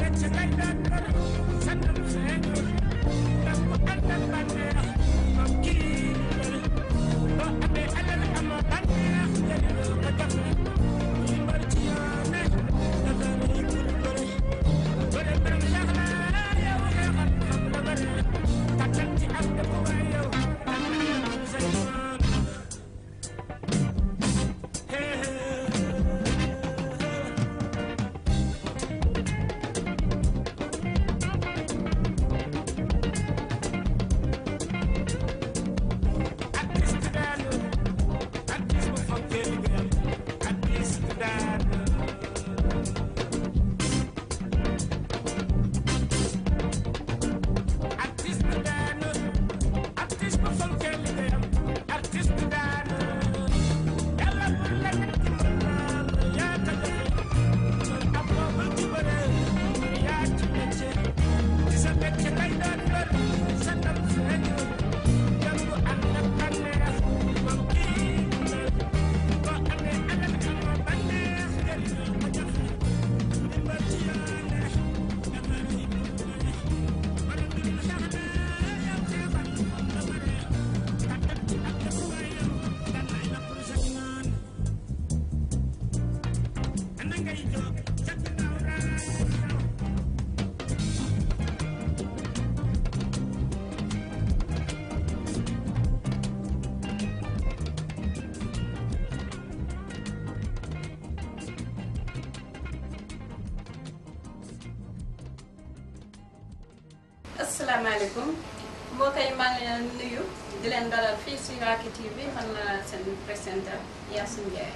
asalaamaaleykum mbokk yi maa ngi leen nuyu di leen dalal fii si Racky TV man la seen présentateur Yacine Ndiaye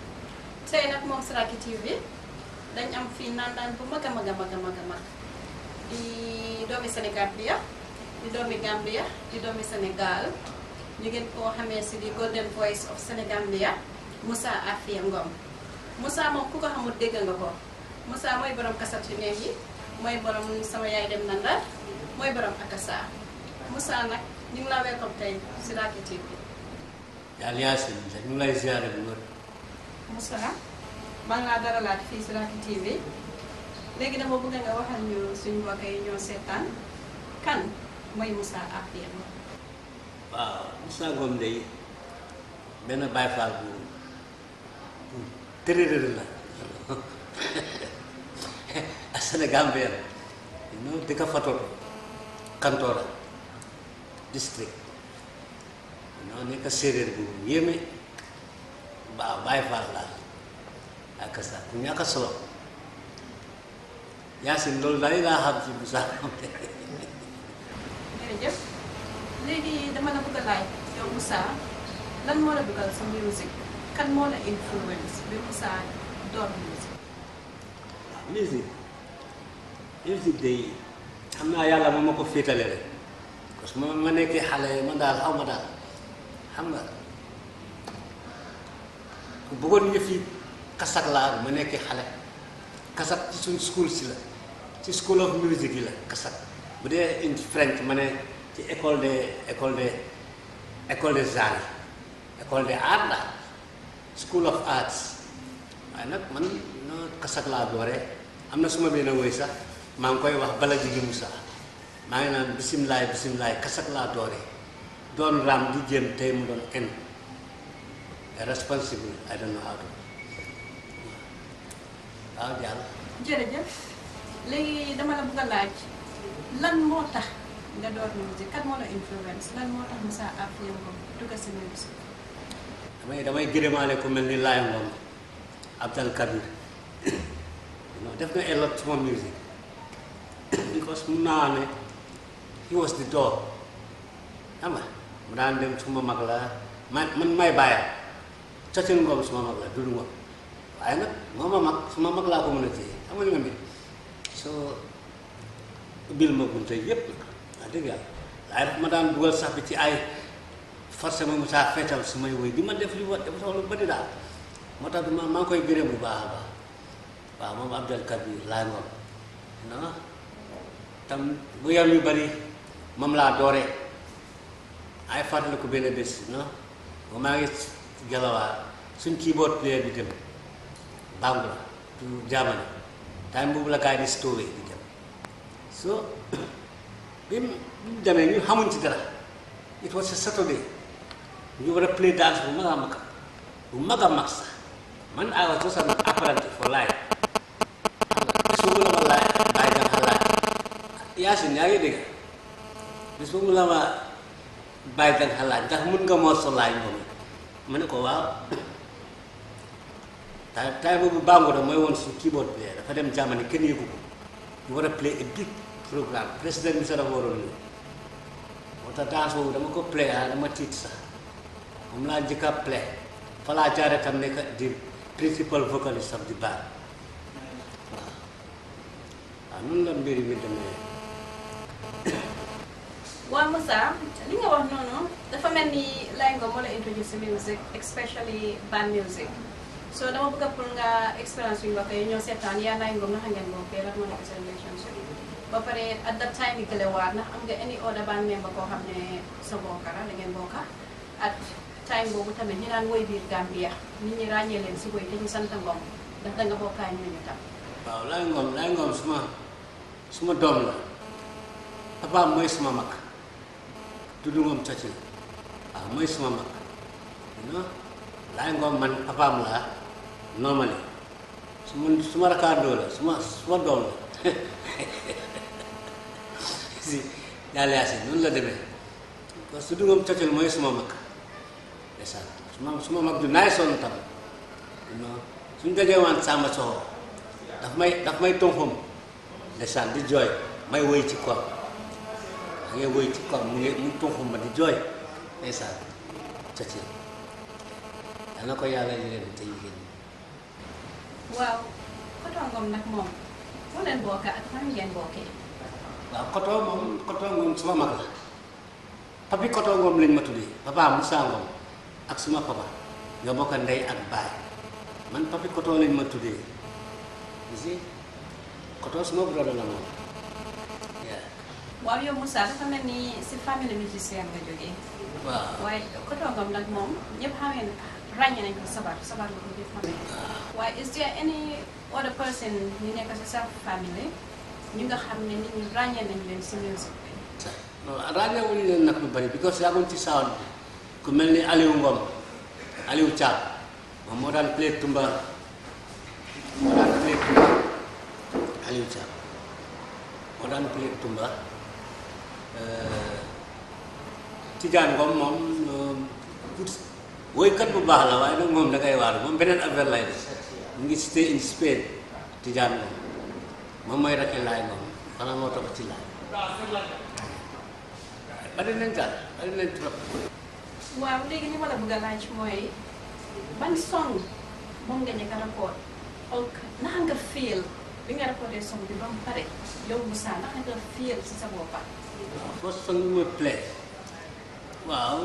tey nag moom si Racky TV dañ am fii nandaan bu mag a mag a mag a mag a mag di doomi Sénégal bi ya di doomi Gambia di doomi Sénégal ñu ngeen koo xamee si di Golden Voice of Sénégambia Moussa Afia Ngom Moussa moom ku ko xamul dégg nga ko Moussa mooy borom kasat yu neex yi mooy borom sama yaay dem na Ndar mooy borom akasa Moussa nag ñu ngi la welcome tey si Racky TV yàlla Yacine ñu ngi lay ziare bu wér. Moussa maa ngi laa dalalaat fii si Racky TV léegi dama bëgg nga waxal ñu suñu mbokk yi ñoo seetaan kan mooy Moussa Afia Ngom waaw Moussa Ngom de benn Baye Fall bu bu tërërër la a Sénégambien no dëkk Fatoto Kantoora district noo nekk séeréer bu yéeme waaw Baye Fall la ak sa ku ñàkk solo Yacine loolu daal laa xam ci Moussa Ngom de jërëjëf léegi dama la bëgg a laaj yow Moussa lan moo la dugal sa musique kan moo la influence bi Moussa door musique musique musique day xam naa yàlla moom ma ko féetale rek parce que ma ma nekkee xale man daal xaw ma daal xam nga ku bëggoon yëf yi kasak laa ma nekkee xale kasak ci suñ school si la ci school of music yi la kasak bu dee in French ma ne ci école de école de école des arts école des arts la school of arts waaye nag man no kasak laa dooree am na suma benn woy sax maa ngi koy wax bala jigi Moussa maa ngi naan bisimilaay bisimilaay kasak laa dooree doon raam di jéem tey mu doon en responsible I don't know how to waaw jàll jërëjëf léegi dama la bëgg a laaj lan moo tax nga door musique kan moo la influence lan moo tax Moussa Afia Ngom dugg si musique damay damay gërëmaale ku mel ni Laye Ngom Abdal Kabir non def na a lot suma music because mun naa ne he was the door xam nga mu daan dem suma mag la man man may bàyyam cocin ngoom suma mag la dudu ngoom waaye nag moo ma mag suma mag laa ko mën a téye xam nga li nga mi soo ubbil ma bunte yépp nag wax dëgg yàlla waaye daf ma daan dugal sax bi ci ay forcé ma mu saa feetal su may woy di ma def li wa def sama lu bëri daal moo tax ma maa ngi koy gërëm bu baax a baax waaw moom Abdel Kabir laa ngoom non tam bu yam yu bëri moom laa dooree ay fàttali ko benn bés non ba maa ngi gelawaar suñ keyboard player bi dem Bangla tu Germany time boobu la gars yi di stowee di dem so bi mu bi mu demee ñu xamuñ ci dara it was a Saturday ñu war a play dance bu mag a mag bu mag a mag sax man I was just an apprentice for life bis boobu la ma laaj bàyyi danga xa laaj Yaasin yaa ngi dégg bis boobu la ma bàyyi danga xa laaj ndax mun nga moo so laaj moom ma ne ko waaw tay tay boobu Bangoda mooy woon su keyboard player dafa dem Germany kenn yëgu ko ñu war a play a big programme président bi sax dafa waroon ñëw moo tax danse boobu dama ko play ah dama tiit sax moom laa njëkk a play fa laa jaare tam nekk di principal vocalist of the band waaw waaw noonu la mbir mi demee waaw Moussa li nga wax noonu dafa mel ni Laye Ngom moo la introduce si music especially band music so dama bëgg pour nga expérience yu mbokk yi ñoo seetaan yaa Laye Ngom naka ngeen bokkee lan moo nekk seen relationship ba pare at that time yi gëlewaat ndax am nga any other band member koo xam ne sa bokka la da ngeen bokka at time boobu tamit ñi daan woy biir Gambia nit ñi ràññee leen si woy te ñu sant Ngom ndax da nga bokkaay ñooñu tam waaw Laye Ngom Laye Ngom suma suma doom la papaam mooy suma mag tudd Ngom Churchill waaw mooy suma mag non Laye Ngom man papaam laa normally suma suma rakkaandoo la suma suma doom la si yàlla yaa si noonu la demee parce que tudd Ngom Churchill mooy suma mag ndeysaan suma suma mag ju naay sonn tam non suñ dajee waan Samba Soxo daf may daf may tonxom ndeysaan di jooy may woy ci koom da ngay woy ci koom mu ngi mu tonxom ma di jooy ndeysaan Churchill yal na ko yàlla leen te yigéen ñi waaw Koto Ngom nag moom fu leen bokka ak fan ngeen bokkee waaw Koto moom Koto Ngom suma mag la papi Koto Ngom lañ ma tuddee papa Moussa Ngom ak suma papa nga bokk ndey ak baay man papi Koto lañ ma tuddee si Koto suma brother la moom yeah. waaw yow Moussa dafa mel ni si famille musicien nga jógee waaw waaye Koto Ngom nag moom ñëpp xamee ràññee nañ ko sabar sabar la ko ñëpp xamee waaye is there any other person ñu nekk si sa famille ñu nga xam ne nit ñi ràññee nañ leen si music bi non ràññewuñu leen nag lu bari because yàgguñ ci sound ku mel ni Aliou Ngom Aliou Thiam moom moo daan play tumba moo daan play tumba Aliou Thiam moo daan play tumba Tidiane Ngom moom woykat bu baax la waaye nag moom da ngay waaru moom beneen affaire lay def mu ngi stay in Spain Tidiane Ngom moom mooy rakki Laye Ngom xanaa moo topp ci laay bari nañ daal bari nañ trop waaw léegi li ma la bëgg a laaj mooy ban song moom nga njëkk a record ok naka nga feel bi nga recordé song bi ba mu pare yow Moussa naka nga feel si sa boppa first song bi mooy play waaw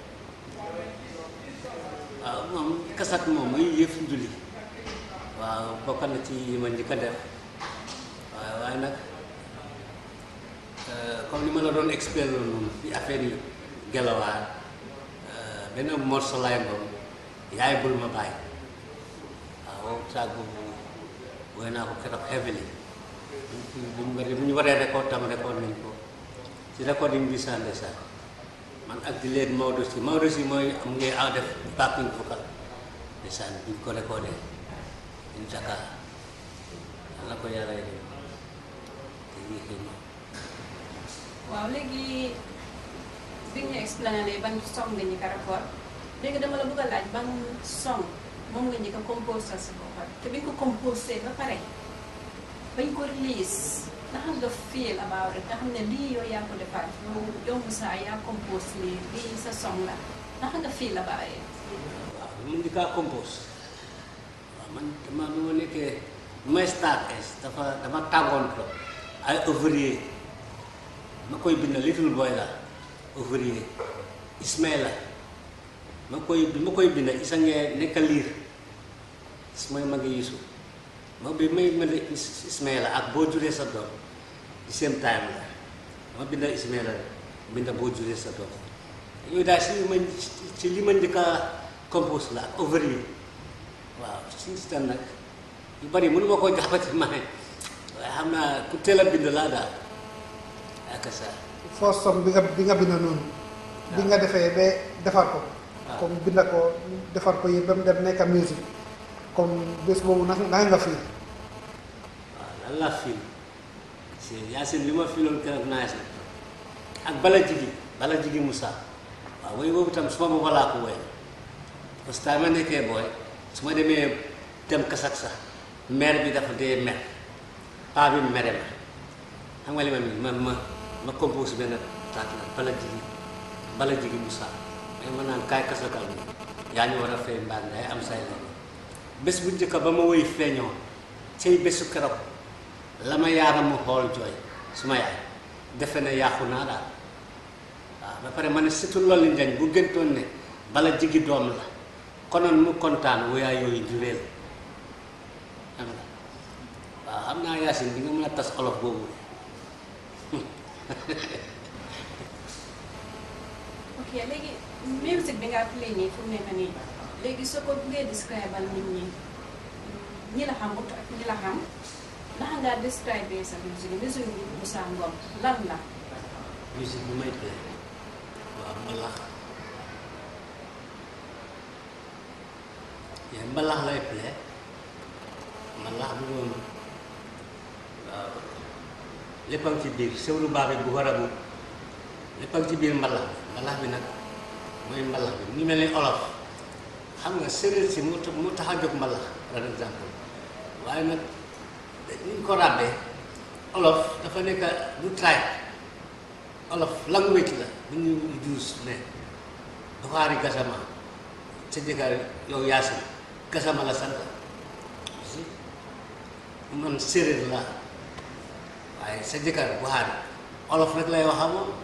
waaw moom kasat moom mooy yëf njuli waaw bokk na ci yi ma njëkk a def waaye waaye nag comme ni ma la doon expliqué noonu ci affaire yi gelawaar benn morceau laay ngoom yaay bul ma bàyyi waaw saag boobu woy naa ko keroog heavily bu ñu waree bu ñu waree record tam record nañ ko ci recording bi saa ndeysaan man ak di leen Maodo si Maodo si mooy am ngay a def backing vocal ndeysaan bi ñu ko recordé in Dakar yàlla ko yàlla yi te yii xëy na waaw léegi bi ñu explainer ban song nga njëkk a record léegi dama la bëgg a laaj ban song moom nga njëkk a composé sa boppam te bi nga ko composé ba pare bañ ko release naka nga feel about it nga xam ne lii yow yaa ko defar yow yow Moussa yaa compose lii lii sa song la naka nga feel about it waaw mun di kaa compose waaw man dama nu ma nekkee nu may start es dafa dama tàngoon trop ay ouvrier ma koy bind little boy la ouvrier Ismaila ma koy bi ma koy bind isa ngee nekk liir is mooy magi Yuusu ma bi may bind Ismaila ak boo juree sa doom di same time la ma bind Ismaila bind boo juree sa doom yooyu daal si li ma ci li ma njëkk a compose la ak ouvrier waaw si si nag yu bari mënu ma koo jàppati ma ne waaye xam naa ku teel a bind laa daal ak sa first song bi nga bi nga bind noonu bi nga defee ba defar ko waaw. comme binda ko defar ko yëpp ba mu dem nekk musique comme bés boobu naka naka nga fii waaw lan laa fiil si Yacine li ma fiiloon keroog nice na ak bala jigi bala jigi Moussa waaw woy boobu tam su ma booba laa ko woy parce que ma nekkee booy su ma demee dem kasak sax maire bi dafa dee mer paa bi mere ma xam nga li ma mi ma ma ma compose benn taat la bala jigi bala jigi Moussa mais ma naan kaay kasakal mi yaa ñu war a fay mbaan ngay am say la bés bu njëkk ba ma woy feeñoo cay bésu keroog la ma yaaram mu xool jooy su ma yaay defe ne yàqu naa daal waaw ba pare ma ne surtout loolu njañ bu gëntoon ne bala jigi doom la konoon mu kontaan woyaa yooyu di réel xam nga waaw xam naa Yacine di nga mën a tas olof boobu ok léegi musique bi nga play nii fu mu nekk nii léegi soo ko buggee describe al nit ñi ñi la xam ak ñi la xam naka ngaa describe sa musique musique bi Moussa Ngom lan la musique bi may play waaw mbalax yee mbalax lay play mbalax bu moom waaw lépp a ngi ci biir sewlu baabe bu war a bu lépp a ngi ci biir mbalax bi mbalax bi nag mooy mbalax bi mu ngi mel ni olof xam nga séeréer si mu tax mu tax a jóg mbalax par exemple waaye nag ni ñu ko ràbbee olof dafa nekk du tribe olof language la bu ñu juus ne doxaari gasama sa jëkkër yow yaasin gasama la sant si man séeréer la waaye sa jëkkër buxaari olof rek lay wax ak moom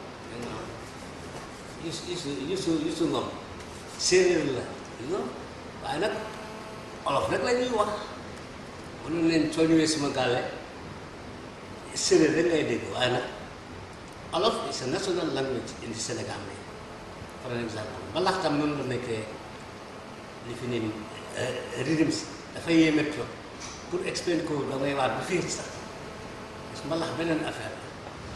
yusu yusu yusu yusu ngom séeréer la you know waaye nag olof rek la ñuy wax mënoon leen soo ñëwee suma gàlle séeréer rek ngay dégg waaye nag olof is a national language in the Sénégal bi par exemple mbalax tam noonu la nekkee li fi ne rythme si dafay yéeme trop pour explain ko da ngay waat bu fiir sax parce que mbalax beneen affaire la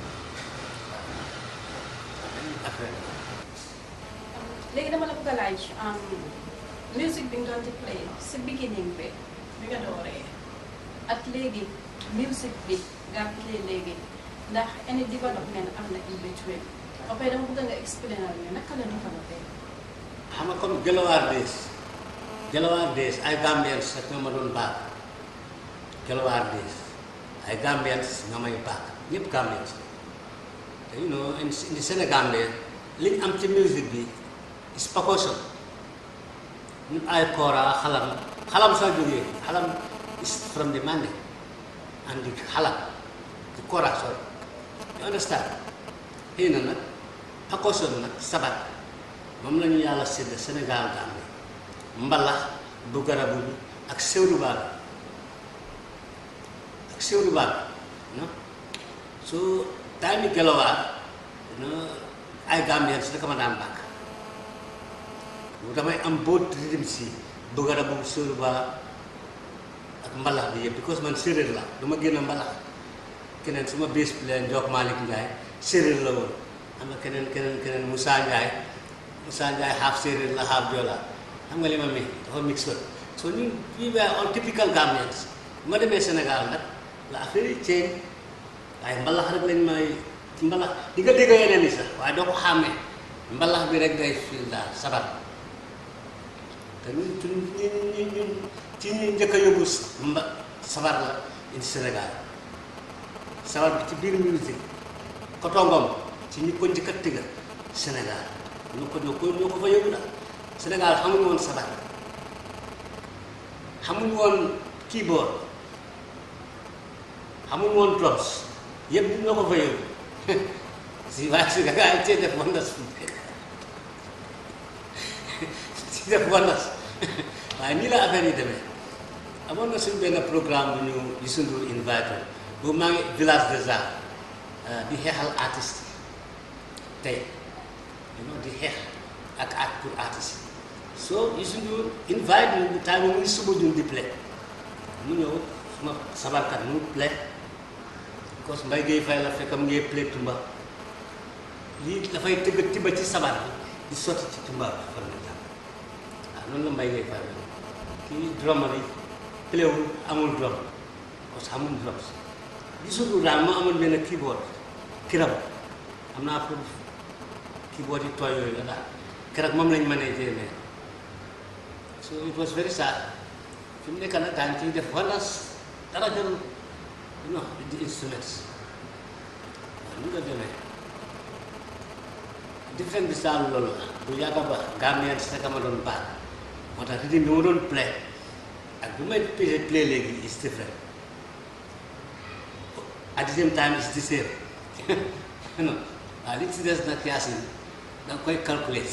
waaw beneen affaire la léegi dama la bëgg a laaj musique bi nga doon di play si beginning bi bi nga dooree ak léegi musique bi nga play léegi ndax any development am na in between ba pare dama bëgg nga explainal ñu naka la développé xam nga comme Gelawaar Days Gelawaar Days ay Gambians rek ñoo ma doon baag Gelawaar Days ay Gambians nga may baag ñëpp Gambians te you know in in the Sénégal liñ am ci musique bi is percussion ñun ay kora xalam xalam soo jógee xalam is from the Mandé and the xalam the kora sorry you understand xëy na nag percussion nag sabat moom la ñu yàlla sédd Sénégal Gambie mbalax bu garabu bi ak sewru baal ak sewru baal no so time yi gelawaar no ay Gambien si rek ma daan bàkk damay am boot rythme si bu garabu sewru baal ak mbalax bi yëpp because man séeréer la du ma génn mbalax keneen su ma bés bi leen Njook Malick Ndiaye séeréer la woon am na keneen keneen keneen Moussa Ndiaye Moussa Ndiaye half séeréer la half Joola xam nga li ma mi dafa mix up so ñun we were all typical Gambians bu ma demee Sénégal nag la affaire yi ceeñ waaye mbalax rek lañ may mbalax di nga dégg yeneen yi sax waaye doo ko xàmmee mbalax bi rek ngay fil daal sabat te ñun ñun ñun ñun ci ñi njëkk a yóbbu mba sabar la indi Sénégal sabar bi ci biir musique kotongom ci ñi ko njëkk a tëgga Sénégal ñoo ko ñoo ko ñoo ko fa yóbbu daal Sénégal xamuñu woon sabar xamuñu woon keyboard xamuñu woon drums yëpp ñoo ko fa yóbbu si waaye si nga gaa yi cee def wandas si def wandas waaye nii la affaire yi demee amoon na suñ benn programme bu ñu Youssou Ndour invité boobu maa ngi village des arts di xeexal artiste tey you know di xeex ak art pour artiste so Youssou Ndour invite ñu time mu ngi suba ñun di play mu ñëw suma sabarkat mu play because Mbaye Gueye Faye la fekk mu ngi play tumba lii dafay tëgg tiba ci sabar bi di sotti ci tumbaab bi fan la jàpp waaw noonu la mbay ngay fay kii drummer yi pléwul amul drum parce que amul drum gisul daal moo amoon benn keyboard kiram am naa pour keyboard yi tooy yooyu la daal keroog moom lañ mënee jéemee so it was very sad fi mu nekk nag daañu ciy def wala dara jarul you know di instruments waaw nu nga demee different bi daal loolu la bu yàgg ba Gambien si rek ma doon baat moo tax rythme bi ma doon play ak bu may play play léegi is different at the same time is the same non waaw li ci des nag Yaasin da nga koy calculer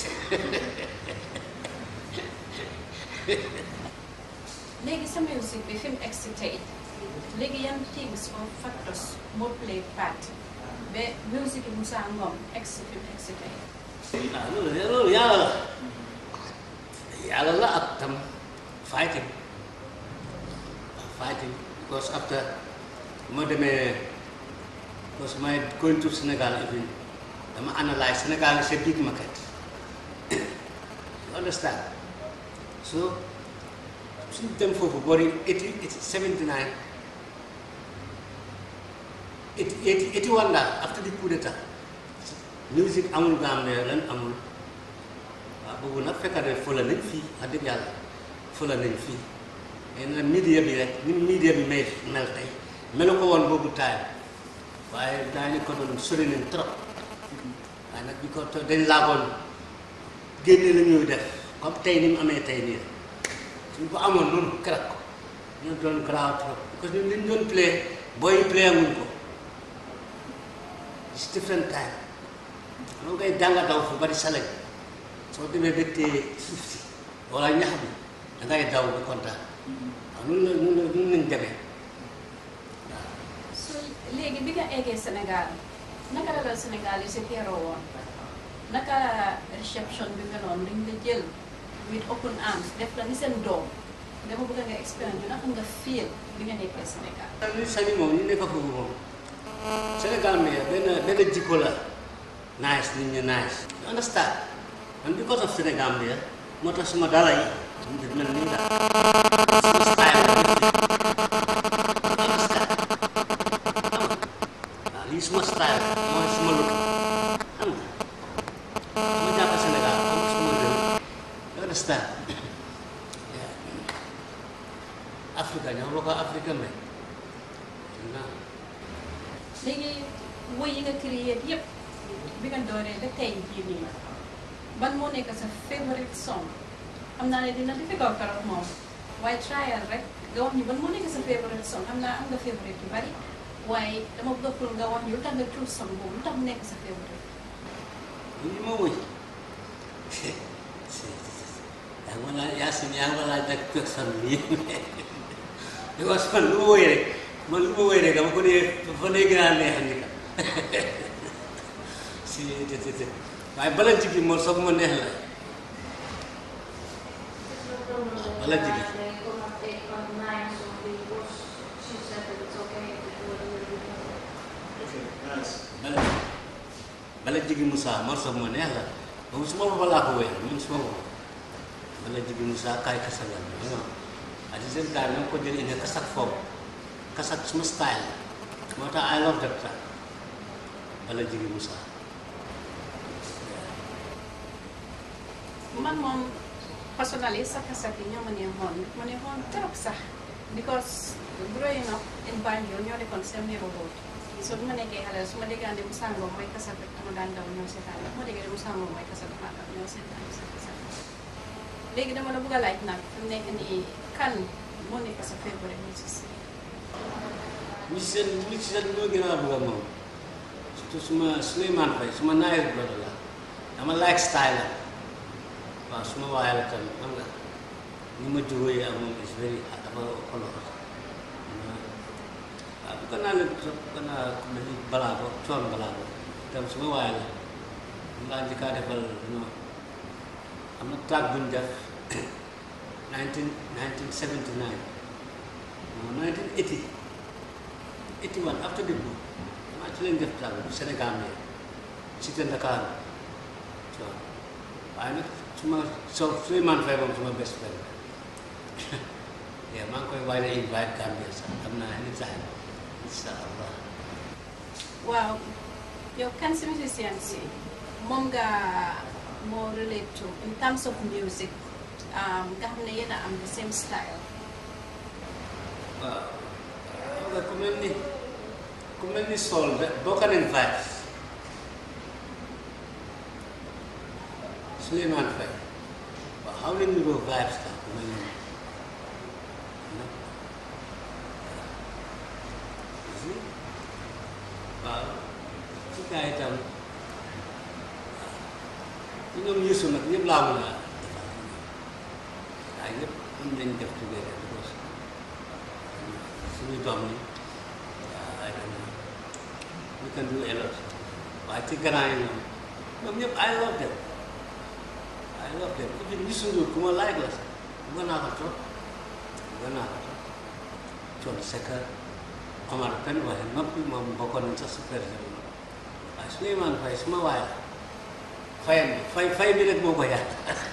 léegi sa musique bi fi mu egsi tey léegi yan things or factors moo play part ba musique bi Moussa Ngom egsi fi mu egsi tey ah loolu loolu yàlla la yàlla la ak tam fighting fighting because after moo demee because my going to Sénégal even dama analyse Sénégal is a big market you understand so suñu dem foofu boori eighty eighty seventy nine eighty eighty eighty one daal after the coup d'état musique amul Gambie lan amul waaw boobu nag fekk na fële nañ fii wax dëgg yàlla fële nañ fii mais nag media bi rek ni media bi may mel tey melu ko woon boobu taay waaye daañu ko doon sori nañ trop waaye nag bi ko to- dañ laagoon génne la ñuy def comme tey ni mu amee tey nii suñ ko amoon noonu keroog ko ñu doon garaaw trop parce que ñun li ñu doon play booy play amuñ ko it's different time loolu ngay jànga daw fu bari salañ soo demee ba téye suuf si wala ñax bi da ngay daw ba kontaan waaw nun la nun la nun lañ demee so léegi bi nga eggee Sénégal naka la la Sénégal yi si teeroo woon naka réception bi meloon dañ la jël with open arms def la ni seen doom dama bëgg nga expérience bi naka nga feel bi nga nekkee Sénégal ñu sañi moom ñu nekk foofu moom Sénégal mi benn benn jikko la nice nit ñi nice you understand man because of Sénégal bi moo tax suma dala yi mu def mel nii daal suma style la def you understand xam nga waaw lii suma style mooy suma look xam nga suma jàpp Sénégal xam nga suma réew you understand yeah. Africa ñoo bokk Africa mais naa léegi woy yi nga créé yëpp bi nga dooree ba tey jii nii ban moo nekk sa favorite song xam naa ne dina difficult trop moom waaye trial rek nga wax ñu ban moo nekk sa favorite song xam naa am nga favorite yu bari waaye dama bëgg pour nga wax ñu lu tax nga choose song boobu lu tax mu nekk sa favorite li ma wëy yaa ngi ma laaj Yacine yaa ngi ma laaj nag person bi because man lu ma wëy rek man lu ma wëy rek dama ko dee fa dee gën a neex ni ka si te te te waaye bala jigi moom soog ma neex la bala jigi bala bala jigi Moussa man soog ma neex la moom su ma bopp laa ko wéyal man su ma bopp bala jigi Moussa kaay kasagal bi non at the same time ko jël indi kasak foofu kasak suma style la moo tax I love that track bala jigi Moussa man moom personnally sa kasak yi ñoo ma neexoon ma neexoon trop sax because growing up in Banjul ñoo nekkoon seen neighborhood so bu ma nekkee xale su ma déggee ne Moussa Ngom mooy kasak rek dama daan daw ñoo seetaan bu ma déggee ne Moussa Ngom mooy kasak dama daw ñoo seetaan sa kasak léegi dama la bëgg a laaj nag fi mu nekk nii kan moo nekk sa favorite musicien musicien musicien ñoo gën a bëgg moom surtout suma Souleymane Faye suma naayir brother la dama like style la waaw suma waaye la tamit xam nga ni ma jógee ak moom is very dafa xoloo waaw bu ko naa leen trop bu ko naa ku mel ni balaa ko coon balaa ko tam suma waaye la mu laa njëkkaa defal non am na track bu ñu def 19 1979 non 1980 81 after the book maa ci leen def track bu Sénégal mais cité Dakar so waaye nag suma so Souleymane Faye moom suma best friend yeah maa ngi koy waaj a invite Gambia sax xam naa anytime incha allah waaw yow kan si musicien si moom nga moo relate to in terms of music um, nga xam ne yéen a am the same style waaw xam nga ku mel ni ku mel ni soul de bokk nañ vibes Souleymane Faye waaw xaw nañ niroo vibes tax ku mel ni waaw ci gaa yi tam ñu ñoom yësu nag ñëpp laa mën a defal waaye ñëpp mën nañ def together because suñu doom ni waaw I don't know we can do a lot waaye ci grand yi ñoom ñoom ñëpp I love them I love them even Youssou Ndour ku ma like la sax bëgg naa ko trop bëgg naa ko trop Thione Seck Omar Pène waaye noppi moom bokkoon nañ sax super jamono waaye Souleymane Faye suma waay la fayam bi fay fay bi rek moo ko yàq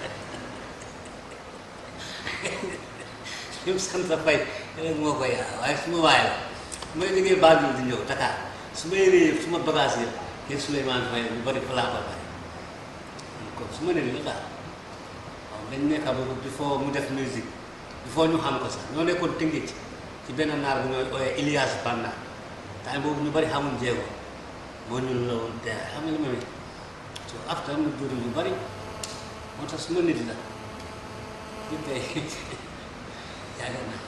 ñoom sant fay rek moo ko yàq waaye suma waay la su may liggéey Banjul di ñëw Dakar su may réer suma bagage yëpp yéen Souleymane Faye lu bari fa laa ko bàyyi kon su ma nee la daal waaw dañ nekk ba before mu def musique before ñu xam ko sax ñoo nekkoon tëngéej ci benn naar bu ñooy ooyee Ilias Banda time boobu ñu bari xamuñ jéego moo ñu la woon te xam nga li ma ne so after mu jur lu bari moo tax suma nit la ñu tey yàgg na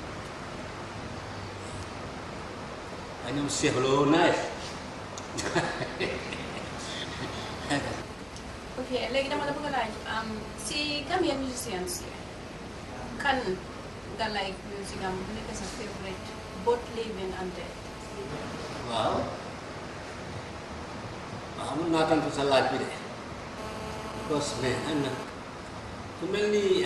waaye ñoom Cheikh Lo naay ok léegi dama la bëgg a laaj um, si Gambian musicians yi kan nga like music am bu nekk sa favorite both living and dead waaw waaw mun naa tontu sa laaj bi de because mais am na ku mel ni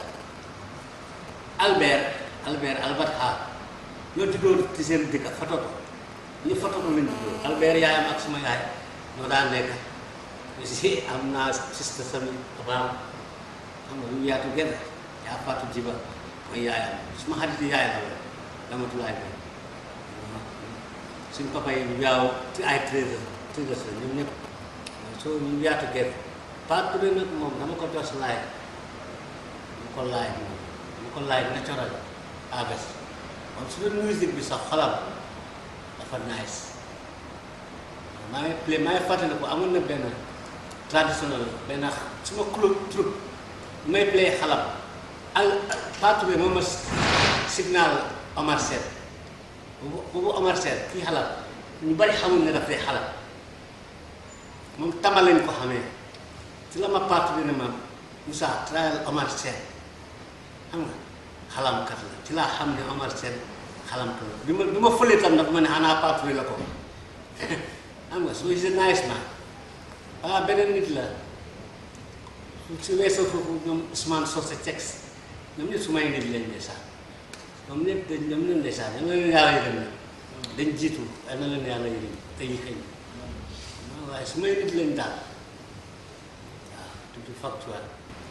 Albert Albert Albert Ha ñoo juddoo ci seen dëkk Fatoto ñu Fatoto lañ juddoo Albert yaayam ak suma yaay ñoo daan nekk aussi am naa sista sami papaam xam nga ñu yaatu genn yaa Fatou Jiba mooy yaayam suma xarit yaay la la damatulaay bi suñ papa yi yaaw ci ay treize treize la ñoom ñëpp soo ñu yaatu genn Pape Touré nag moom dama ko jos laay dama ko laay moom dama ko laay naturel abes moom su doon musique bi sax xolam dafa nice maa ngi play maa ngi fàttali ko amoon na benn traditionnel benn suma club troupe may play xalam al Pape Touré moom ma signal Omar Sène boobu boobu Omar Sène kii xalam ñu bari xamul ne daf dee xalam moom tama leen ko xamee ci la ma Pape Touré ne ma Moussa trial Omar Sène xam nga xalamkat la ci laa xam ne Omar Sène xalamkat la bi ma bi ma fëlee tam dafa ma ne xanaa Pape Touré la ko xam nga soo gisee nice man ah beneen nit la su weesoo foofu ñoom Ousmane Socé Cex ñoom ñëpp su may nit lañ ne sax ñoom ñëpp dañ ñoom ñoom ne sax ñoom la leen yàlla yërëm na dañ jiitu yal na leen yàlla yërëm te yi xëy waaye su may nit lañ daal waaw tuuti factuel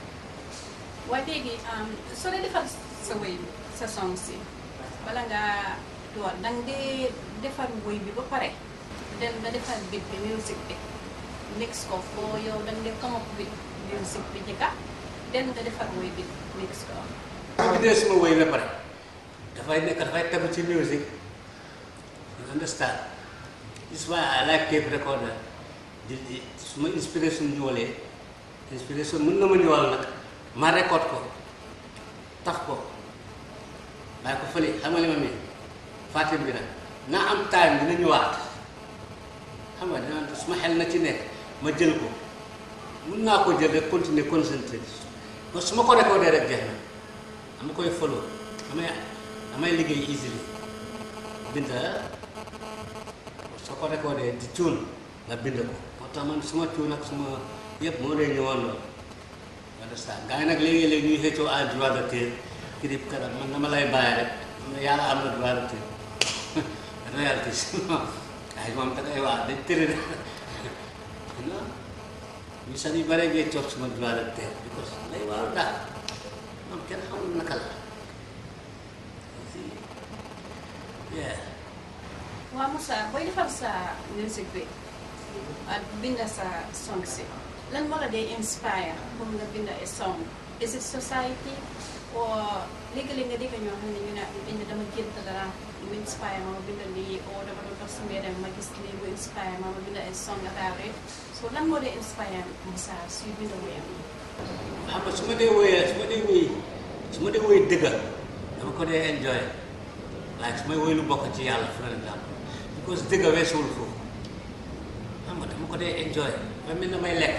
waaye léegi soo dee defar sa wéy bi sa song si bala ngaa door danga dee defar wéy bi ba pare den nga defar bit bi music bi mix ko foo yow danga dee come up with music bi jëkka den nga defar wéy bi mix ko su bindee suma woy ba pare dafay nekk dafay tegu ci music you understand this is why I like tape recorder di di suma inspiration ñëwalee inspiration mën na ma ñëwal nag ma record ko taf ko bàyyi ko fële xam nga li ma mel fàtte bi nag naa am time dina ñëwaat xam nga dina suma xel na ci nekk ma jël ko mun naa ko jël rek continuer concentré parce que su ma ko recordé rek jeex na dama koy follow damay damay liggéey easily bind soo ko recordé di cuun nga bind ko moo tax man suma cuun ak suma yëpp moo lay ñëwoon loolu understand gars yi nag léegi-léegi ñuy xëccoo à droit d'auteur kirib karam man dama lay bàyyi rek am na yàlla am na droit d'auteur réalité sinon ay moom da ngay wax dañ tëri you know ñu sax yu bare ngay toog suma droit de terre because lay waaw daal moom kenn xamul naka la yeah waa Moussa booy defar sa music bi ak binda sa song si lan moo la dee inspire pour nga binda a song is it society or léegi-léegi nga dégg ñoo xam ne ñu ne bind dama gént dara mu inspire ma ma binda lii or dama doon dox si mbedd ma gis lii mu inspire ma ma binda a song about it so lan moo dee inspire Moussa suy binda wéyam xam nga su ma dee wéyee su ma dee wéy su ma dee wéy dëgga dama ko dee enjoy like su may wéy lu bokk ci yàlla for exemple because dëgga weesuwul foofu xam nga dama ko dee enjoy ba mel na may lekk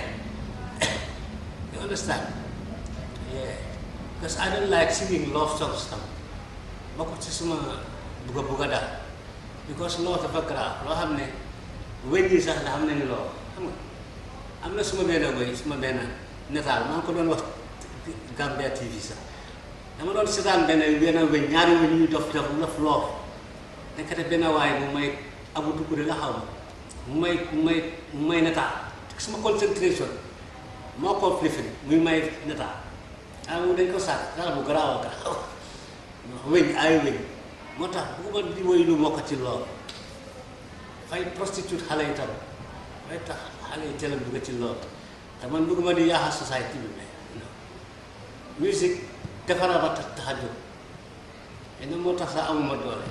you understand yeah because I don't like singing love songs tam bokk ci suma bugga bugga daal because loo dafa grave loo xam ne wéñ yi sax da xam nañu loo xam nga am na suma benn wéy suma benn netaal maa ngi ko doon wax Gambia TV sax dama doon seetaan benn benn wéñ ñaari wéñ ñuy dof dof laf loof nekkate benn waaye mu may abu dugure la xaw ma mu may mu may mu may netaal suma concentration moo ko lifin muy may netaal ah moom dañ ko sàkk dara bu garaaw a garaaw wéñ ay wéñ moo tax bëgguma di woy lu mokk ci lool fay prostitute xale yi tam fay tax xale yi teel a dugg ci lool te man bëgguma di yaaxa société bi mais musique defara ba tax tax a jóg xëy na moo tax sax amuma doole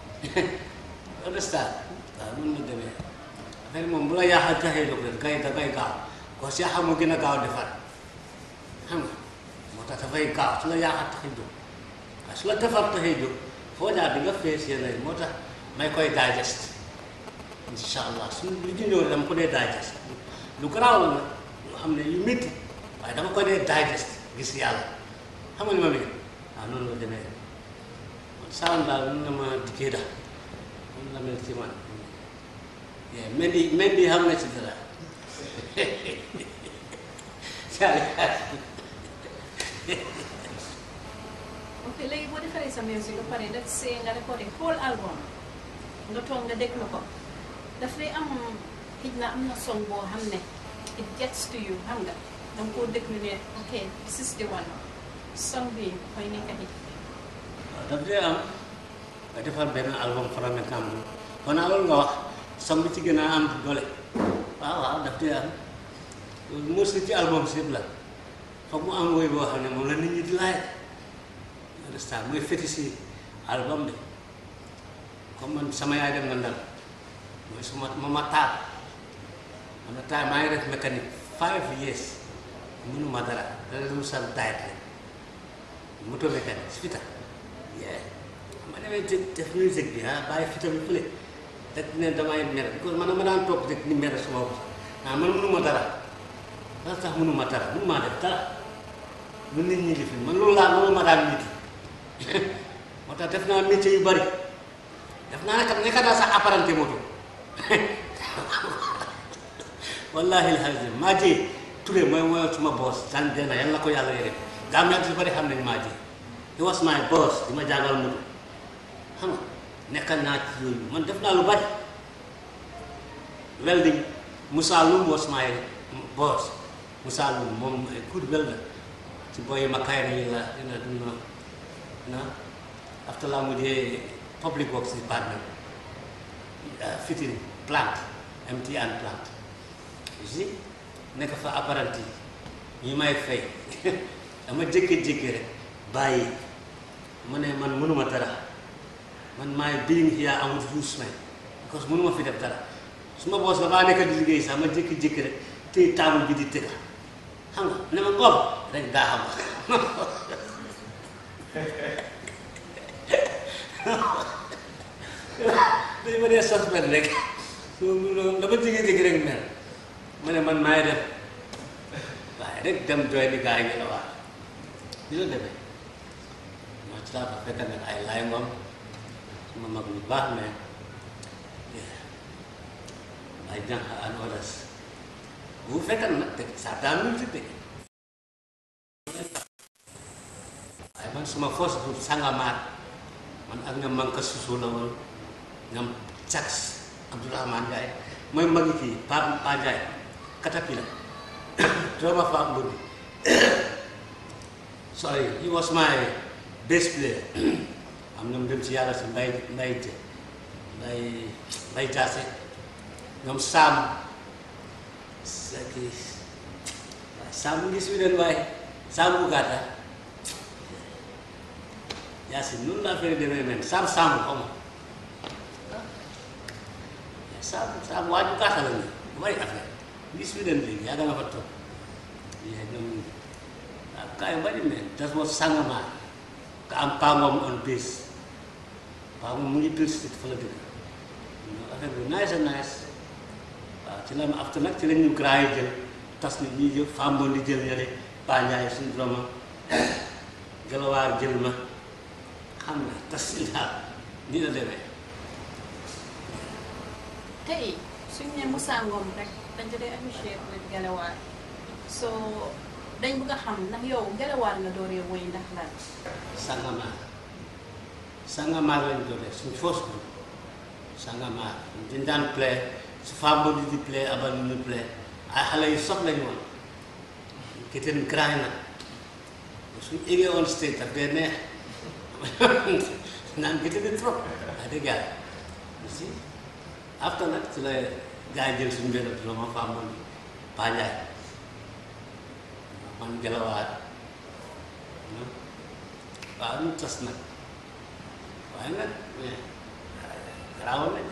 understand waaw mun na demee affaire moom bu la yaaxa taxee jóg rek kay dafay gaaw ko si yaaxa moo gën a gaaw defar xam nga moo tax dafay gaaw su la yaaxa taxee jóg waaye su la defar taxee jóg foo jaar di nga fees yenn moo tax may koy digest incha allah su lu ci ñëw dama ko dee digest lu garaaw la nag loo xam ne yu métti waaye dama ko dee digest gis yàlla xam nga ni ma mel waaw noonu la demee man saan daal mun na ma dikkee daal mun na mel ci man yeah Mendy Mendy xam na ci dara ok léegi boo defaree sa music ba pare daf see nga recordé whole album nga toog nga déglu ko daf lay am xëj na am na song boo xam ne it gets to you xam nga danga koo déglu ne ok this is the one song bi mooy nekk hit waaw daf dee am nga defar benn album flamencam bi kon naa loolu nga wax som bi ci gën a am doole waaw waaw daf dee am loolu mostly ci album si yëpp la foog mu am woy boo xam ne moom la nit ñi di laaj understand mooy féti si album bi comme man sama yaay dem na ndar mooy suma mama taal am na taal maa ngi def mécanique five years mënuma dara dara lu sal diet la moto mécanique si fita yeah ma demee te def musique bi ah bàyyi fita bi fële rek ne damay mer because man ma daan toog rek ni mer suma bopp ah man mënuma dara dara tax mënuma dara mënuma def dara lu nit ñi di fi man loolu laa loolu ma daan nit moo tax def naa métier yu bari def naa naka nekka daa sax apparenté moto wallahi alhamdulilah maa jee Touré mooy mooy suma boss san dena yal na ko yàlla yore gaa am yu bari xam nañ maa jee he was my boss di ma jàngal moto xam nga nekkal naa ci yooyu man def naa lu bari welding Moussa Loum was my boss Moussa Loum moom good welder ci booy makayri yi la dina dina na after la mujjee public works department fitting plant MTN plant you see nekk fa apprenti ñu may fay dama jékki-jékki rek bàyyi ma ne man mënuma dara man maay being here amul use man because mënuma fi def dara su ma boos ba baa nekk di liggéey sax ma jékki-jékki reg téye taabul bi di tëgga xam nga ne ma ngoom rek daa xam dañu ma dee suspect rek so dama jékki-jékki rek mer ma ne man maay def waaye rek dem doy ni gaa yi ngi la waa di la demee ma ci laa fa fekk nag ay laay ngoom suma mag lu baax mais ay jànq and others bu fekkan nag te saa daa musique de waaye man suma force bu sangamaat man ak nga manka susu la woon ñoom sax Abdourahmane Ndiaye mooy magi kii Pa Pa Ndiaye caterpillar drama fa mbudi sorry he was my bass player am ñoom dem ci yàlla si mbay mbay te mbay mbay jaase ñoom saam saki saam mu ngi Sweden waaye saam bu gàtta yaa si noonu la affaire demee men saam saam xaw ma saam saam waaju gàtta la nii bu bari affaire mu ngi Sweden léegi yaa nga fa toog yee ñoom waaw kaa yu bari men das was sangama ka am pangom on base pangom mu ngi biir street fa la dëkk affaire bi nice and nice waaw ci la ma after nag ci la ñu grand yi jël tas ni ñii jël famboon di jël yële Pa Njaay suñu drama gelawaar jël ma xam nga tas si daal nii la demee tey suñ ne Moussa Ngom rek dañ ko dee appreciate with Gelewaar so dañ bëgg a xam ndax yow Gelewaar nga dooree woy ndax lan Sangamaar Sangamaar lañ doonee suñu first group Sangamaar dañ daan play su famboon di di play abal ñu play ay xale yu sob lañu woon kitten grand nag suñu égee on stage daf dee neex naan kitten di trop wax dëgg yàlla si after nag ci la gars yi jël suñu benn drama famboon bi Pa Njaay man Gelawaar waaw ñu tas nag waaye nag mais garaawoon nañ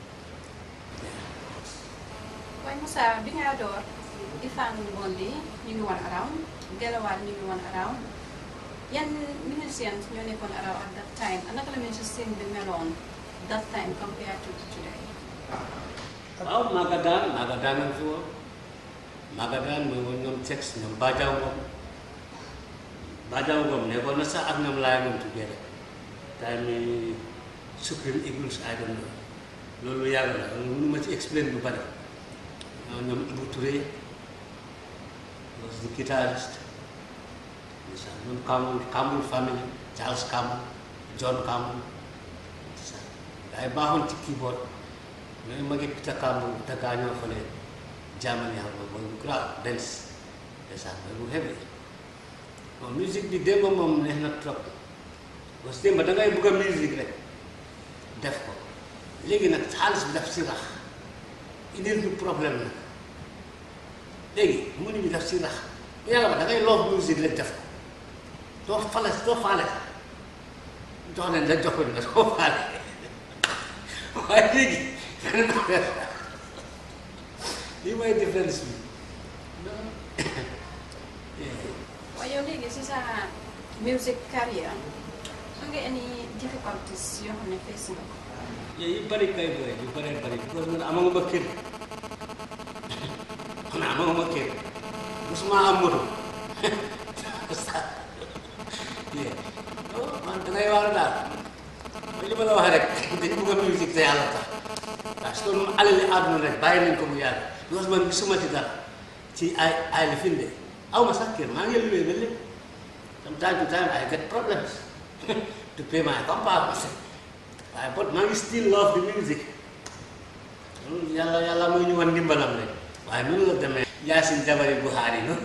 waaye Moussa bi nga door Ifaan Ngondi ñu ngi woon around Gelewaar ñu ngi woon around yan musicians ñoo nekkoon around at that time and naka la musicien bi meloon that time compared to today waaw Magadaan Magadaan a ngi fi woon Magadaan mooy woon ñoom Tex ñoom Badiaw Ngom Badiaw Ngom nekkoon na sax ak ñoom laay moom together time yi Supreme Eagles I don't know loolu yàgg la loolu mënu ma ci explain bu bari ñoom ñoom Ibou Touré was the guitarist ndeysaan ñoom Kamul Kamul family Charles Kamul John Kamul ndeysaan gaa yi baaxoon ci keyboard ñooñu ma ngi Peter Kamul Peter gaañoo fële Germany xam nga mooy bu grave dance ndeysaan mooy bu heavy bon musique bi démb moom neex na trop parce que démb da ngay bëgg a musique rek def ko léegi nag xaalis bi daf si rax indil du problème nag léegi mënu bi daf si rax bu yàlla ba da ngay loof musique rek def ko doo fale doo faale jox leen rek jox ko ñu doo faale waaye léegi lii mooy différence bi waaye yow léegi si sa music career su nga any difficulties yoo xam ne face nga ko yooyu yu bëri kay bëri yu bëree bëri parce que man amaguma kër man amaguma kër musuma am moto man dangay war daal mooy li ma la wax rek dañu bëgg a musique te yàlla tax parce que moom alali àdduna rek bàyyi nañ ko mu yàlla parce que man gisuma ci dara ci ay ay li finde aw ma sax kër maa ngi luwee ba lépp from time to time I get problems to pay my compounds waaye but maa ngi still love the music loolu yàlla yàlla mooy ñu wan ndimbalam rek waaye noonu la demee Yaasin Jabari Buhari no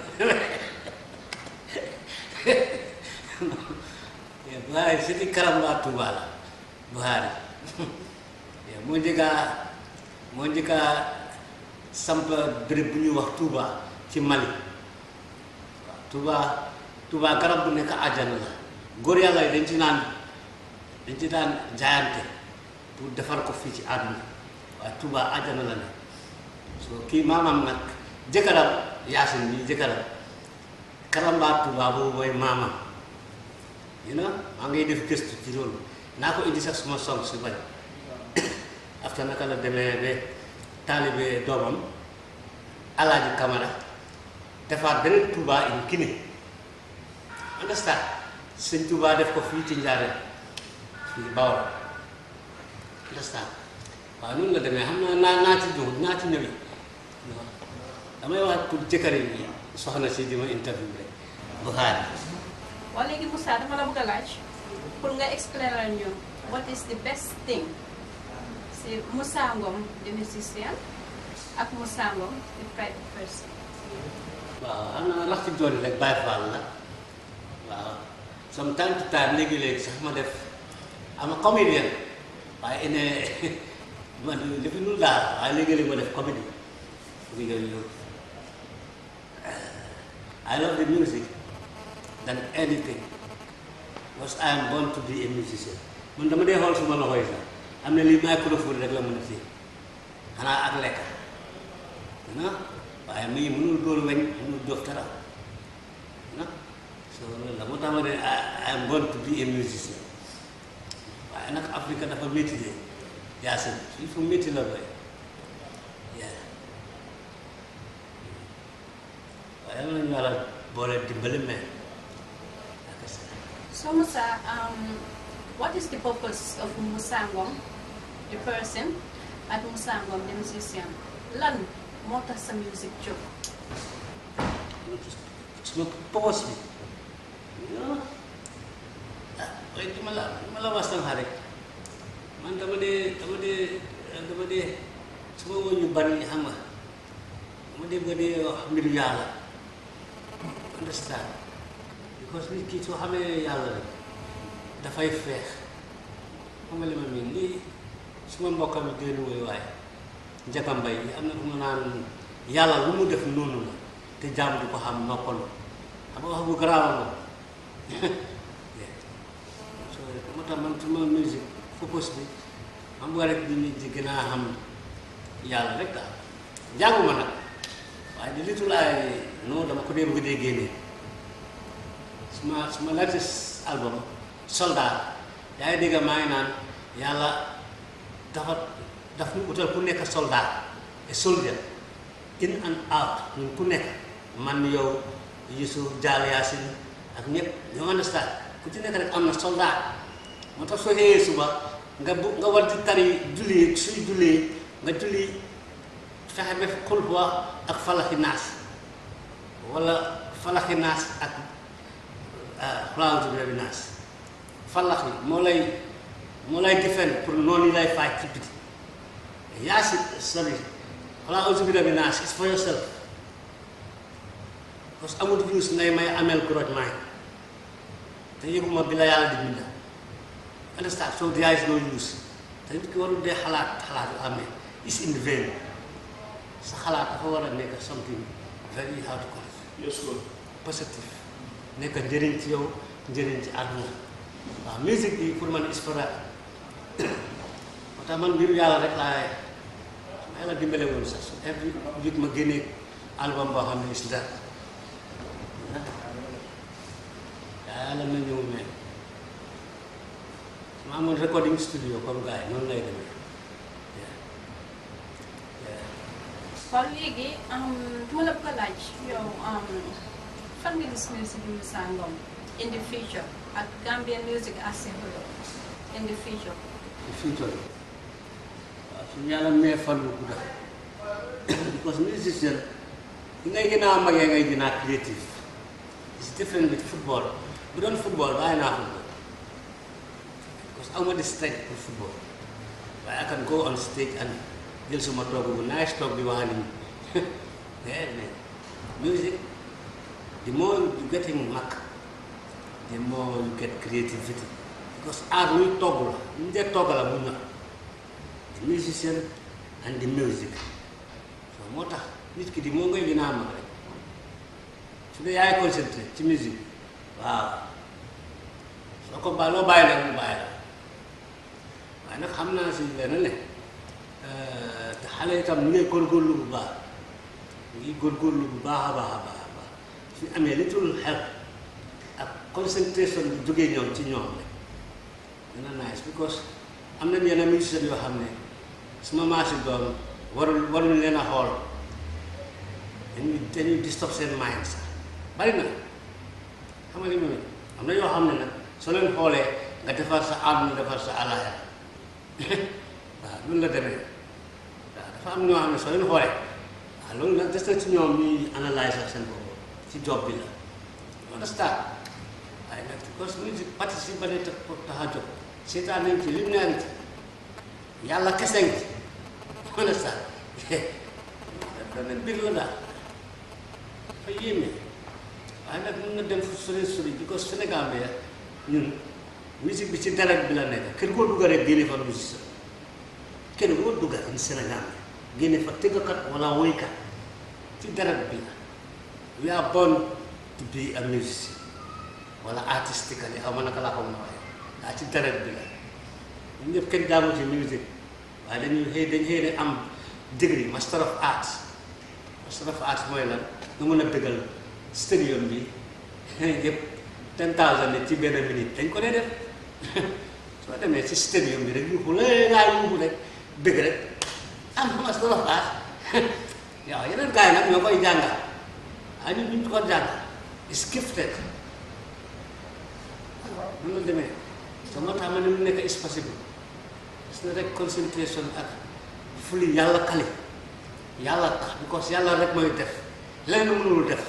Buhari siti karamba Tuuba la Buhari moo njëkka moo njëkka samp béréb bu ñuy wax Tuuba ci Mali waaw Tuuba Tuuba garab bu nekk àjjana la góor yàlla yi dañ ci naan dañ ci daan jaayante pour defar ko fii ci àdduna waaye Touba àjjana la ne so kii maamam nag jëkkëram Yaasin bi jëkkëram karamba Touba boobu mooy maamam you know maa ngi def gëstu ci loolu naa ko indi sax suma song su bari after naka la demee ba taalibe doomam Alaaji Kamara defaat beneen Touba in Guinée understand sëñ Touba def ko fii ci Njaaréem fii Bawol understand waaw noonu la demee xam naa naa naa ci ñëw naa ci ñëwi damay wax pour jëkkër yi soxna si di ma interview rek Buhari waaw léegi Moussa dama la bëgg a laaj pour nga explainer ñu what is the best thing si Moussa Ngom the musician ak Moussa Ngom the private person. waaw am na lax ci doon rek Baye Fall la waaw from time to time léegi-léegi sax ma def ama comédien waaye ene man defi lu daal waaye léegi-léegi ma def comédie léegi loolu I love the music than anything because I am born to be a musician man dama dee xool suma loxo yi sax am na lii microphone rek la mën a téye xanaa ak lekk na waaye mii mënul dóor weñ mënul dóor dara na so loolu la moo tax ma ne I am born to be a musician waaye nag Afrique dafa métti de yaasin il faut métti la doy yaa waaye yal nañu yàlla boole dimbali mais ak sa So Musa, um, what is the purpose of Musa Ngom, the person, at Musa Ngom, the musician? Lan moo tax sa music jóg. suma poos bi ah waaye di ma la di ma la wax sànq rek man dama dee dama dee dama dee suma woon ñu bari xam nga dama dee ba dee wax mbiru yàlla understand because nit ki soo xamee yàlla rek dafay feex xam nga li ma miin lii suma mbokka mi génn woy waaye Njaga Mbay yi am na fu mu naan yàlla lu mu def noonu la te jaam du ko xam noppalu xam nga wax bu garaaw la so moo tax man suma musique focus bi xam nga rek nit ñi di gën a xam yàlla rek daal jànguma nag waaye di litul ay non dama ko dee bëgg dee génnee suma suma latest album soldat yaa ngi dégg maa ngi naan yàlla dafa daf ñu utal ku nekk soldat et soldier in and out ñun ku nekk man yow Yusuf Jaal Yaasin ak ñëpp ñoo understand ku ci nekk rek am na soldat moo tax soo xëyee suba nga bu nga war di tari julli suy julli nga julli fexe ba xul wa ak falaxi naas wala falaxi naas ak xulaantu bi naas falax yi moo lay moo lay defend pour noonu yi lay faaj ci biti Yaasin sorry xulaa auzu bi rabbi naas it's for yourself parce que amul use ngay may ameel grudge mind te yëguma bi la yàlla di binda understand so there is no use te nit ki warul dee xalaat xalaat yu amee is in vain sa xalaat dafa war a nekk something very how to call it useful positive nekk njëriñ ci yow njëriñ ci àdduna waaw musique bi pour man is for that moo tax man mbiru yàlla rek laay ma yàlla dimbale woon sax su every week ma génnee album boo xam ne is that yàlla na ñëw mais su ma amoon recording studio comme gars yi noonu lay demee kon léegi du ma la bëgg a laaj yow fan nga gis music bi Musa Ngum in the future ak Gambian music as a whole in the future. fi ñu toll waaw suñu yàlla mee fan bu gudda because musicien li ngay gën a magee ngay gën a creative it's different with football bu doon football bàyyi naa football because awma di strength pour football waaye I can go on stage and jël suma toog bu nice toog di wax nit ñi yeah man music the more you getting mag the more you get creativity because art luy togg la ñu dee togg la mu ñor the musician and the music so moo tax nit ki di moo ngay gën a mag rek su dee yaay concentré ci musique waaw soo ko bàyyi loo bàyyi nag mu bàyyi la waaye nag xam naa si lenn ne te xale itam ñu ngi góorgóorlu bu baax ñu ngi góorgóorlu bu baax a baax a baax a baax suñu amee litul xel ak concentration bi jógee ñoom ci ñoom rek dina nice because am nañ yenn musiciens yoo xam ne suma maasi doom warul waruñu leen a xool dañuy dañuy disturb seen mind sax bari na xam nga li mu am na yoo xam ne nag soo leen xoolee nga defar sa àdduna defar sa alaaya waaw loolu la demee waaw dafa am ñoo xam ne soo leen xoolee waaw loolu nag des na ci ñoom ñuy analyse ak seen bopp ci job bi la understand waaye nag because musique participe ba ne tax tax a jóg seetaan nañ ci lim naan ci yàlla kese ngi ci understand dana mbir la daal dafa yéeme waaye nag mën na dem fu sori sori because Sénégal bi ñun musique bi ci deret bi la nekk kër goo dugga rek génne fa musicien kër goo dugga in Sénégal bi génne fa tëggkat wala woykat ci deret bi la we are born to be a musician wala artistically xaw ma naka laa ko mën a waxee daa ci deret bi la ñun ñëpp kenn jaamu ci musique waaye dañuy xëy dañ xëy ne am degree master of arts master of arts mooy lan nga mën a dëggal stadium bi yëpp ten thousand nit ci benn minute dañ ko dee def soo demee ci stadium bi rek yuuxu la ngaa yuuxu rek bëgg rek am master of arts waaw yeneen gars yi nag ñoo koy jàngal ah ñun ñu ko jàngal is gifted waaw noonu la demee so moo tax ma ne mu nekk is possible gis na rek concentration ak fuli yàlla kali yàlla tax because yàlla rek mooy def leneen mënul def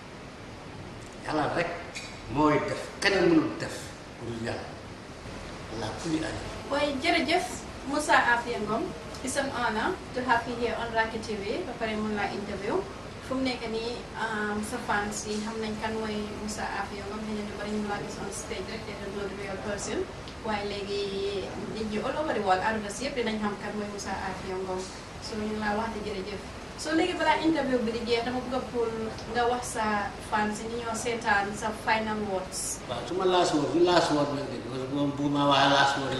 yàlla rek mooy def keneen mënul def pour yàlla la fuli ali waaye jërëjëf Moussa Afia Ngum it's an honor to have you here on Racky TV ba pare mun laa interview fu mu nekk nii sa fans yi xam nañ kan mooy Moussa Afia Ngum xëy na ñu bari ñu laa gis on stage rek te don't know the real person waaye léegi nit ñi all over the world àdduna si yëpp dinañ xam kan mooy Moussa Afia Ngum so ñu laa wax di jërëjëf so léegi balaa interview bi di jeex dama bëgg a pour nga wax sa fans yi ñi ñoo seetaan sa final words waaw su ma last word last word la de parce que moom bu ma waxee last word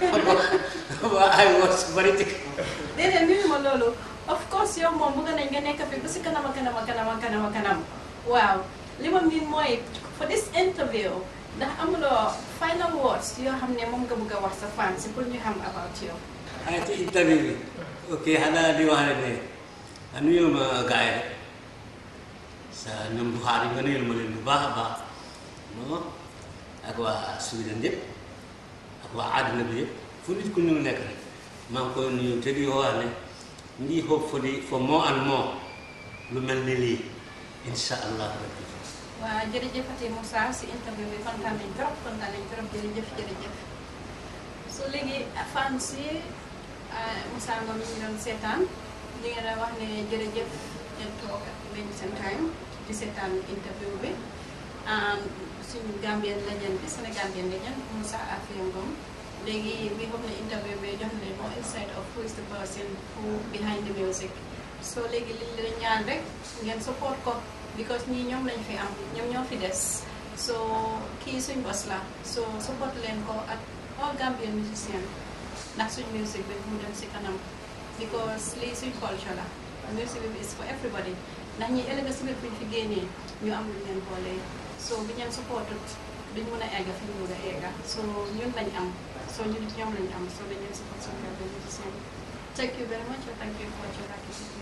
waa ay word su bari ci déedéet nuyu ma loolu of course yow moom bëgg nañ nga nekk fi ba si kanam a kanam a kanam a kanam a kanam waaw li ma miin mooy for this interview ndax amuloo final words yoo xam ne moom nga bëgg a wax sa fans yi pour ñu xam about you ay ci interview bi ok xanaa di wax rek ne a nuyul ma gars yi rek sa ñoom Buxaari nga nuyul ma leen bu baax a baax non ak waa Sweden yëpp ak waa àddina bi yëpp fu nit ku ñu nekk rek maa ngi koy nuyu te di wax ne ngi hope for the for more and more lu mel ni lii insha allah rabbi waaw jërëjëfati Moussa si interview bi kontaan nañ trop kontaan nañ trop jërëjëf jërëjëf so léegi fans yi Moussa Ngum ñu ngi doon seetaan ñu ngi doon wax ne jërëjëf ngeen toog lañ seen time di seetaan interview bi suñu Gambien legend bi Sénégambien legend Moussa Afia Ngum léegi we hope ne interview bi jox na leen more insight of who is the person who behind the music so léegi liñ leen ñaan rek ngeen support ko because ñii ñoom lañ fi am ñoom ñoo fi des so kii suñ bos la so support leen ko ak all Gambian musician ndax suñ music bi mu dem si kanam because lii suñ culture la music bi is for everybody ndax ñi ëllëg si biir buñ fi génnee ñu am luñ leen boolee so bi ñeen supportut duñ mën a egga fi ñu bëgg a egga so ñun lañ am so ñun ñoom lañ am so dañ leen support suñ Gambian musician thank you very much and thank you for watching Racky TV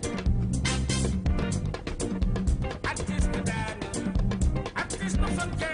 Artist,